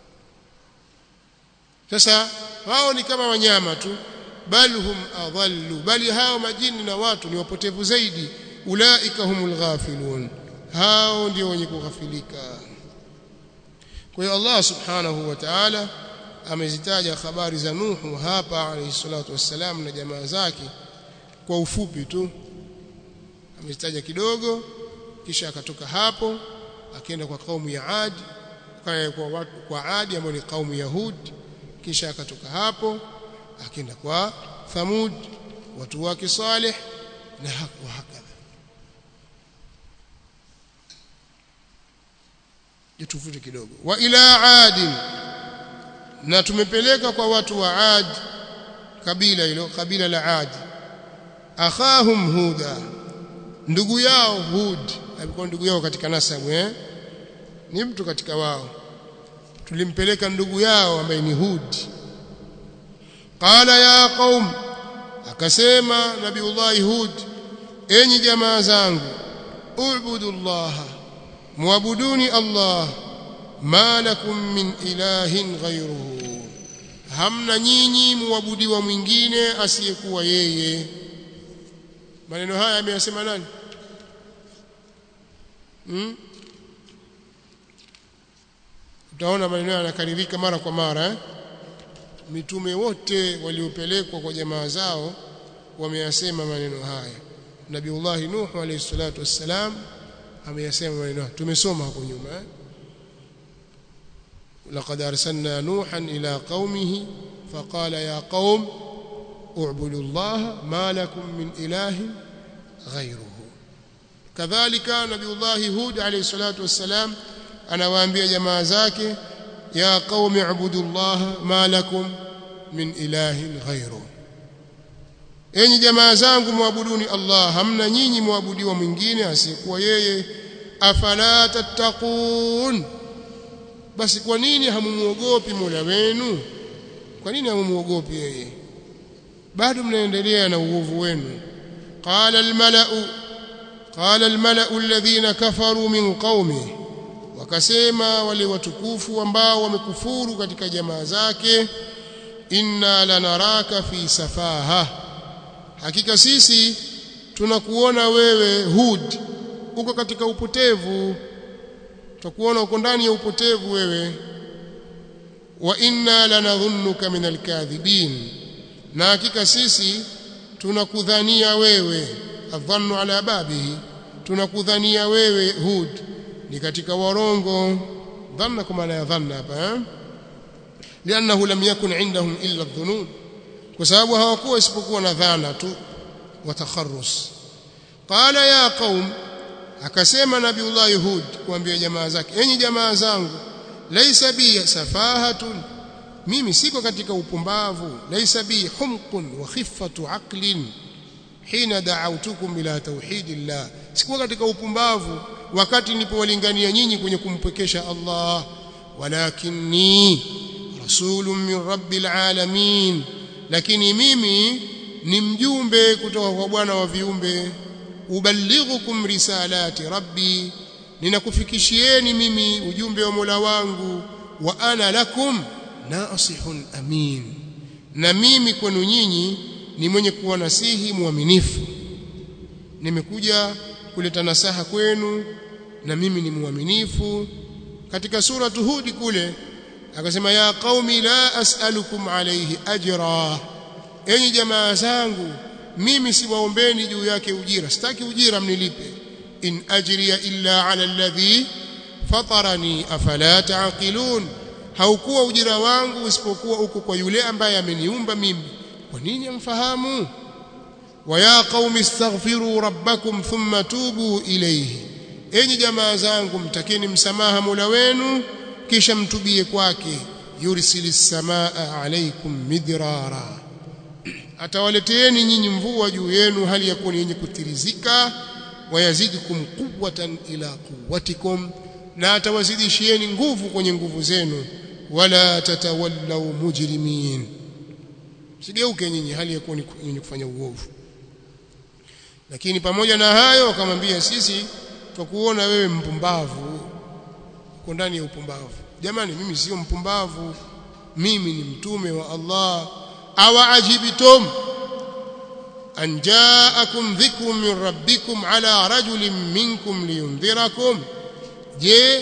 sasa wao ni kama wanyama tu bal hum adhallu bali hao majini na watu ni wapotevu zaidi ulaika humul ghafilun hao ndio wenye kughafilika kwa hiyo Allah subhanahu wa ta'ala amezitaja habari za Nuhu hapa alayhi salatu wassalam na jamaa zake kwa ufupi tu amezitaja kidogo kisha akatoka hapo akaenda kwa kaumu ya Ad kwa watu kwa Adi ambao ni kaumu ya Hud kisha akatoka hapo akaenda kwa Thamud watu wake Saleh na wa hakadha jitufute kidogo wa ila Ad na tumepeleka kwa watu wa Ad kabila hilo kabila la Ad akhahum huda ndugu yao Hud alikuwa ndugu yao katika nasabu eh ni mtu katika wao tulimpeleka ndugu yao ambaye ni Hud qala ya qaum akasema nabiullahi Hud enyi jamaa zangu ubudu Allah muabuduni Allah ma lakum min ilahin ghayruhu hamna nyinyi muabudiwa mwingine asiyekuwa yeye maneno haya ameyasema nani hmm? utaona maneno yanakaririka mara kwa mara eh? mitume wote waliopelekwa kwa jamaa zao wameyasema maneno haya Nabiullah Nuh alayhi salatu wassalam ameyasema maneno haya tumesoma hapo nyuma eh? لقد أرسلنا نوحا إلى قومه فقال يا قوم اعبدوا الله ما لكم من إله غيره كذلك نبي الله هود عليه الصلاة والسلام anawaambia jamaa zake ya qaumi ibudu Allah ma lakum min ilahin ghairu enyi jamaa zangu muabuduni Allah hamna nyinyi muabudiwa mwingine asiyekuwa yeye afala tattaqun basi kwa nini hamumuogopi Mola wenu kwa nini hamumuogopi yeye bado mnaendelea na uovu wenu qala almalau qala almalau alladhina kafaru min qaumihi wakasema wale watukufu ambao wamekufuru katika jamaa zake inna lanaraka fi safaha hakika sisi tunakuona wewe hud uko katika upotevu tutakuona uko ndani ya upotevu wewe wa inna lanadhunnuka min alkadhibin na hakika sisi tunakudhania wewe adhannu ala babihi tunakudhania wewe hud ni katika warongo dhanna kwa maana ya dhanna hapa lianahu lam yakun indahum illa dhunun kwa sababu hawakuwa isipokuwa na dhana tu wa takharrus qala ya qaum akasema nabiullah Hud kuambia jamaa zake enyi jamaa zangu laisa bi safahatun mimi siko katika upumbavu laisa bi humqun wa khiffatu aqlin hina da'awtukum ila tauhidillah sikuwa katika upumbavu wakati nilipowalingania nyinyi kwenye kumpwekesha Allah walakinni rasulun min rabbil alamin lakini mimi ni mjumbe kutoka kwa Bwana wa viumbe ubalighukum risalati rabbi ninakufikishieni mimi ujumbe wa Mola wangu wa ana lakum nasihun amin na mimi kwenu nyinyi ni mwenye kuwa nasihi mwaminifu nimekuja kuleta nasaha kwenu na mimi ni mwaminifu katika sura Hud kule akasema ya qaumi la as'alukum alayhi ajra enyi jamaa zangu mimi siwaombeni juu yake ujira sitaki ujira mnilipe in ajriya illa ala alladhi fatarani afala taqilun haukuwa ujira wangu isipokuwa uko kwa yule ambaye ameniumba mimi kwa nini amfahamu wa ya qaumi astaghfiru rabbakum thumma tubu ilayhi enyi jamaa zangu mtakeni msamaha Mola wenu kisha mtubie kwake yursilis samaa alaykum midrara atawaleteeni nyinyi mvua juu yenu hali ya kuwa yenye kutirizika wayazidikum quwwatan ila quwwatikum na atawazidishieni nguvu kwenye nguvu zenu wala tatawallaw mujrimin sigeuke nyinyi hali ya kuwa yenye kufanya uovu lakini pamoja na hayo akamwambia sisi twakuona wewe mpumbavu uko ndani ya upumbavu jamani mimi sio mpumbavu mimi ni mtume wa Allah awa ajibtum an ja'akum dhikrun min rabbikum ala rajulin minkum liyundhirakum je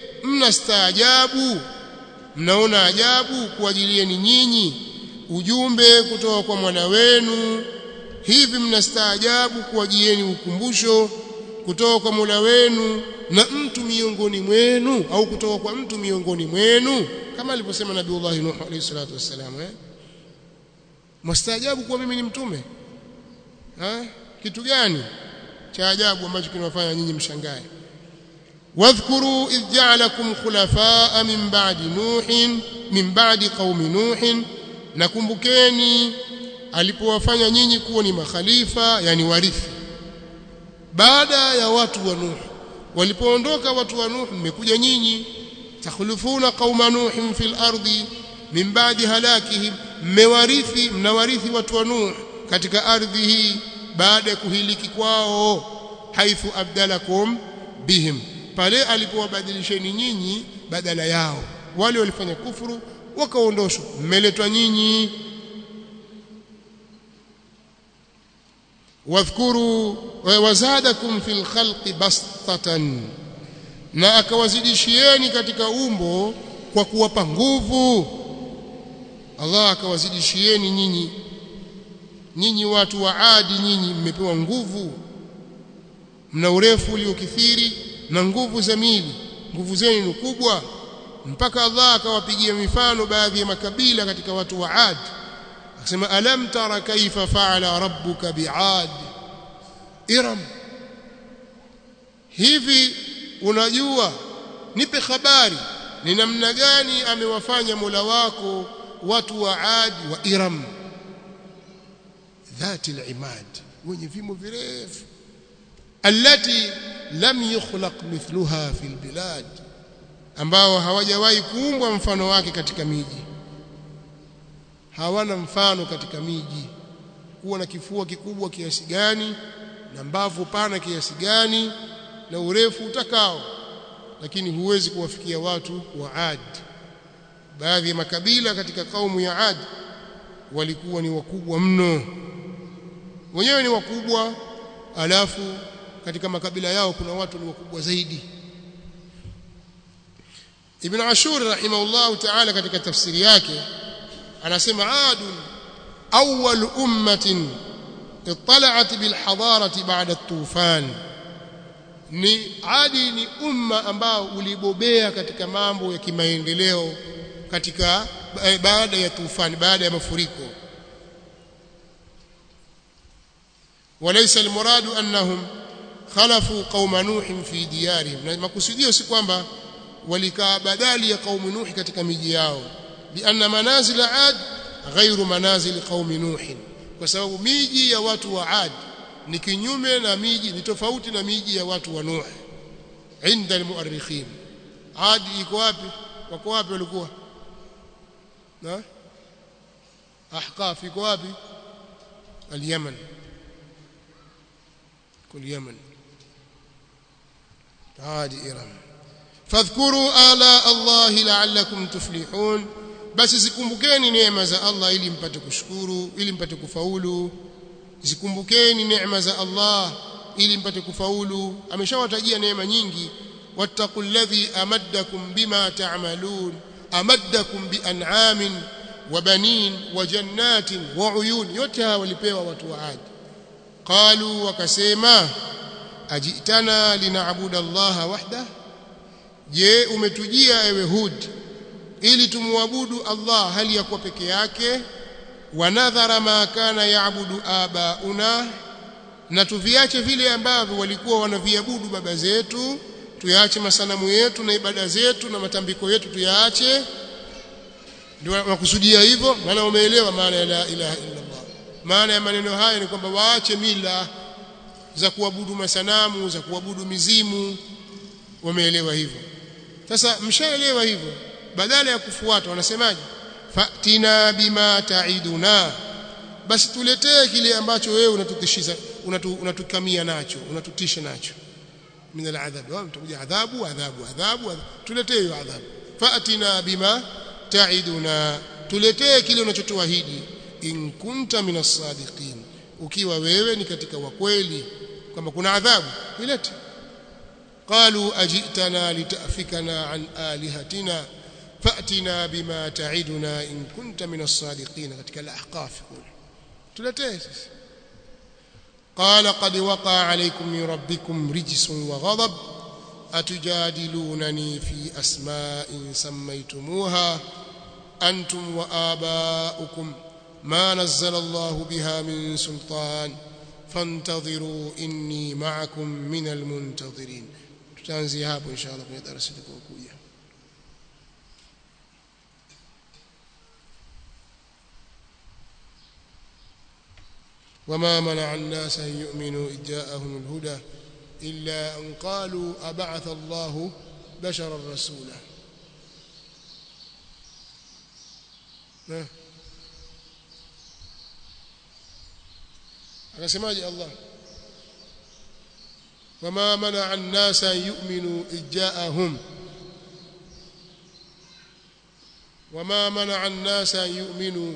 mnastaajabu mnaona ajabu kuajilieni nyinyi ujumbe kutoka kwa mwana wenu hivi mnastaajabu kuajieni ukumbusho kutoka kwa Mola wenu na mtu miongoni mwenu au kutoka kwa mtu miongoni mwenu kama alivyosema Nabiiullah Nuh alayhi salatu wassalam eh mstaajabu kuwa mimi ni mtume ha? kitu gani cha ajabu ambacho kinawafanya nyinyi mshangae wadhkuru idh ja'alakum khulafaa min ba'di nuhin min ba'di qaumi nuhin nakumbukeni alipowafanya nyinyi kuwa ni makhalifa yani warithi baada ya watu wa Nuh walipoondoka watu wa Nuh mmekuja nyinyi takhlufuna qauma nuhin fil ardi min ba'di halakihim mmewarithi mnawarithi watu wa Nuh katika ardhi hii baada ya kuhiliki kwao haithu abdalakum bihim pale alipowabadilisheni nyinyi badala yao wale walifanya kufuru wakaondoshwa mmeletwa nyinyi wadhkuru wazadakum fil khalqi bastatan na akawazidishieni katika umbo kwa kuwapa nguvu Allah akawazidishieni nyinyi nyinyi watu wa Adi nyinyi mmepewa nguvu mna urefu uliokithiri na nguvu za mili nguvu zenu kubwa mpaka Allah akawapigia mifano baadhi ya makabila katika watu wa Adi akasema alam tara kaifa faala rabbuka biad iram hivi unajua nipe habari ni namna gani amewafanya Mola wako watu wa Ad wa Iram dhati al-imad wenye vimo virefu allati lam yukhlaq mithluha fil bilad ambao hawajawahi kuumbwa mfano wake katika miji hawana mfano katika miji kuwa na kifua kikubwa kiasi gani na mbavu pana kiasi gani na urefu utakao lakini huwezi kuwafikia watu wa Ad baadhi ya makabila katika kaumu ya Ad walikuwa ni wakubwa mno wenyewe ni wakubwa alafu katika makabila yao kuna watu ni wakubwa zaidi Ibn Ashur rahimahullah ta'ala katika tafsiri yake anasema Ad awwal ummatin اطلعت بالحضاره بعد الطوفان ni adi ni umma ambao ulibobea katika mambo ya kimaendeleo katika baada ya tufani baada ya mafuriko وليس المراد انهم khalafu qauma nuhin fi diyarihim na makusudio si kwamba walikaa badali ya qaumu nuhi katika miji yao lianna manazil ad ghairu manazil qaumi nuhin kwa sababu miji ya watu wa ad ni kinyume na miji ni tofauti na miji ya watu wa nuh inda almuarrikhin ad iko wapi wako wapi walikuwa na ahqaf iko wapi اليمن كل يمن عاد إرم فاذكروا آلاء الله لعلكم تفلحون basi zikumbukeni neema za Allah ili mpate kushukuru ili mpate kufaulu zikumbukeni neema za Allah ili mpate kufaulu ameshawatajia neema nyingi wattaqul ladhi amaddakum bima ta'malun amaddakum bi an'amin wa banin wa jannatin wa uyun yote hawa walipewa watu wa Adi qalu wakasema ajitana linaabuda Allah wahda je umetujia ewe Hud ili tumwabudu Allah hali ya kuwa peke yake wanadhara ma kana yaabudu abauna na tuviache vile ambavyo walikuwa wanaviabudu baba zetu tuyaache masanamu yetu na ibada zetu na matambiko yetu tuyaache ndio wakusudia hivyo maana umeelewa maana ya la ilaha illa Allah maana ya maneno haya ni kwamba waache mila za kuabudu masanamu za kuabudu mizimu wameelewa hivyo sasa mshaelewa hivyo badala ya kufuata wanasemaje fatina bima taiduna basi tuletee kile ambacho wewe unatutishiza unatu, unatukamia nacho unatutisha nacho min aladhab wao mtakuja adhabu adhabu adhabu tuletee hiyo adhabu fatina bima taiduna tuletee kile unachotuahidi in kunta minas sadiqin ukiwa wewe ni katika wakweli kama kuna adhabu ilete قالوا أجئتنا لتأفكنا عن آلهتنا فأتنا بما تعدنا إن كنت من الصادقين katika الأحقاف kule tuletee sisi قال قد وقع عليكم من ربكم رجس وغضب أتجادلونني في أسماء سميتموها أنتم وآباؤكم ما نزل الله بها من سلطان فانتظروا إني معكم من المنتظرين tutaanzia hapo inshallah kwenye darasa litakayokuja وما منع الناس أن يؤمنوا إذ جاءهم الهدى إلا أن قالوا أبعث الله بشرا رسولا akasemaje Allah وما منع الناس أن يؤمنوا إذ جاءهم وما منع الناس أن يؤمنوا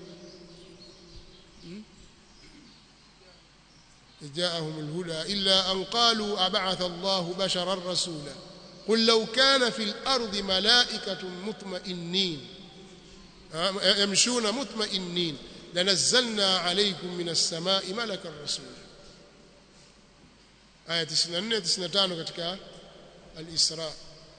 إذ جاءهم الهدى إلا أن قالوا أبعث الله بشرا رسولا قل لو كان في الأرض ملائكة مطمئنين يمشون مطمئنين لنزلنا عليكم من السماء ملكا رسولا aya 94 95 katika al-Isra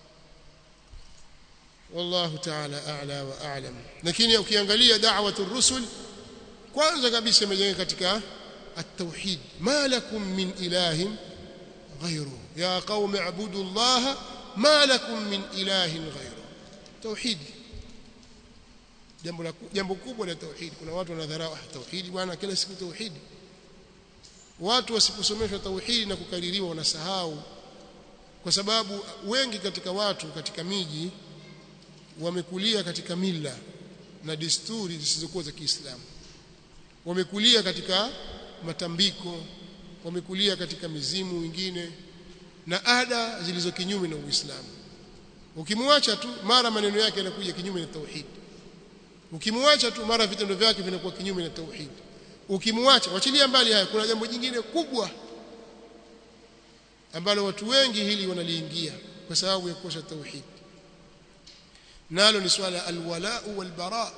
wallahu ta'ala a'la wa a'lam lakini ukiangalia da'watu ar-rusul kwanza kabisa imejenga katika at-tauhid ma lakum min ilahin ghayru ya qaumi ibudu Allah ma lakum min ilahin ghayru tauhid jambo la jambo kubwa la tauhid kuna watu wanadharau tauhid bwana kila siku tauhid watu wasiposomeshwa tauhidi na kukaririwa wanasahau kwa sababu wengi katika watu katika miji wamekulia katika mila na desturi zisizokuwa za Kiislamu wamekulia katika matambiko wamekulia katika mizimu wengine na ada zilizo kinyume na Uislamu ukimwacha tu mara maneno yake yanakuja kinyume na tauhidi ukimwacha tu mara vitendo vyake vinakuwa kinyume na tauhidi ukimwacha wachilia mbali haya kuna jambo jingine kubwa ambalo watu wengi hili wanaliingia kwa sababu ya kukosa tauhid nalo ni swala alwala walbara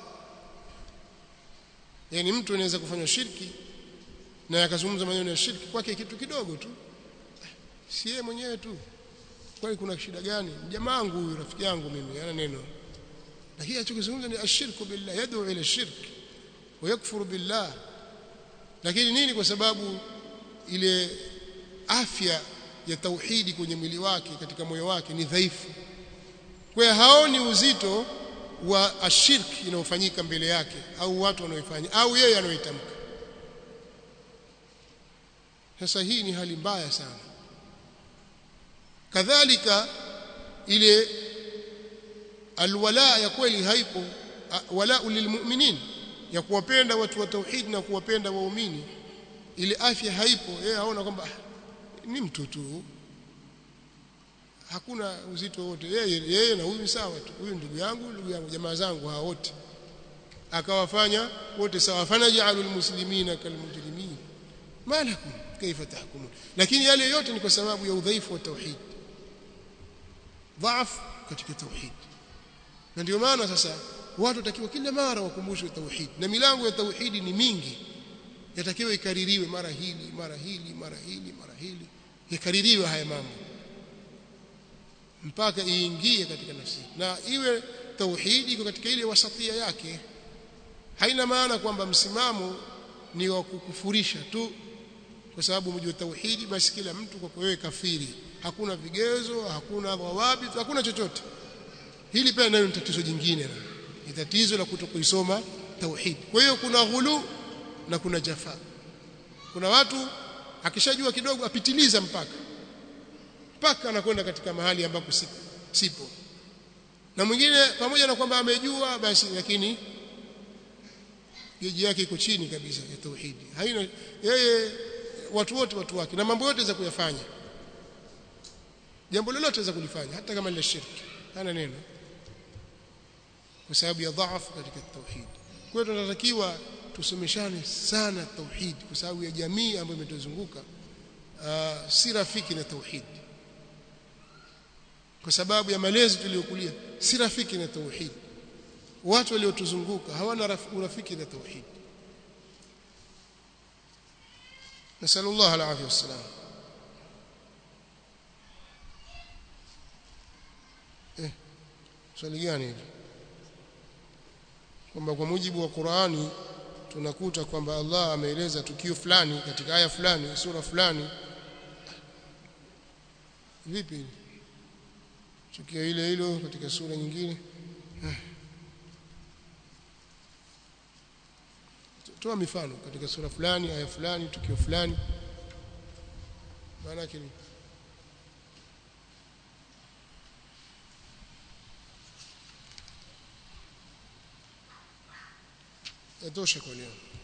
yani mtu anaweza kufanya shirki na akazungumza maneno ya shirki kwake kitu kidogo tu si yeye mwenyewe tu kwani kuna shida gani jamaa wangu huyu rafiki yangu mimi ana neno lakini achokizungumza ni ashirku billah yad'u ila shirk wa yakfuru billah lakini nini kwa sababu ile afya ya tauhidi kwenye mwili wake katika moyo wake ni dhaifu kwa hiyo haoni uzito wa ashirki inayofanyika mbele yake au watu wanaoifanya au yeye anaoitamka sasa hii ni hali mbaya sana kadhalika ile alwala ya kweli haipo wala lilmu'minin ya kuwapenda watu wa tauhid na kuwapenda waumini ile afya haipo yeye aona kwamba ni mtu tu hakuna uzito wote yeye yeye na huyu sawa tu huyu ndugu yangu ndugu yangu jamaa zangu hao wote akawafanya wote sawa fanajalul muslimina kalmujrimin malakum kaifa tahkumun lakini yale yote ni kwa sababu ya udhaifu wa tauhid dhaaf katika tauhid na ndio maana sasa watu watakiwa kila mara wakumbushwe tauhid na milango ya tauhidi ni mingi yatakiwa ikaririwe mara hili mara hili mara hili mara hili ikaririwe haya mambo mpaka iingie katika nafsi na iwe tauhidi iko katika ile wasatia yake haina maana kwamba msimamo ni wa kukufurisha tu kwa sababu mjua tauhidi basi kila mtu kwa wewe kafiri hakuna vigezo hakuna dhawabi hakuna chochote hili pia nayo ni tatizo jingine ni tatizo la kutokuisoma tauhid kwa hiyo kuna ghulu na kuna jafa kuna watu akishajua kidogo apitiliza mpaka mpaka anakwenda katika mahali ambapo sipo, sipo na mwingine pamoja na kwamba amejua basi lakini geji yake iko chini kabisa ya tauhidi haina yeye watu wote watu wake na mambo yote za kuyafanya jambo lolote za kulifanya hata kama ni shirki hana neno kwa sababu ya dhaifu katika tauhid kwa hiyo tunatakiwa tusomeshane sana tauhid kwa sababu ya jamii ambayo imetuzunguka uh, si rafiki na tauhid kwa sababu ya malezi tuliyokulia si rafiki na tauhid watu waliotuzunguka hawana urafiki na tauhid نسأل الله العافية والسلام eh swali gani hili kwamba kwa mujibu wa Qur'ani tunakuta kwamba Allah ameeleza tukio fulani katika aya fulani sura fulani vipi tukio ile hilo katika sura nyingine toa mifano katika sura fulani aya fulani tukio fulani maana yake ni yatosha kwa leo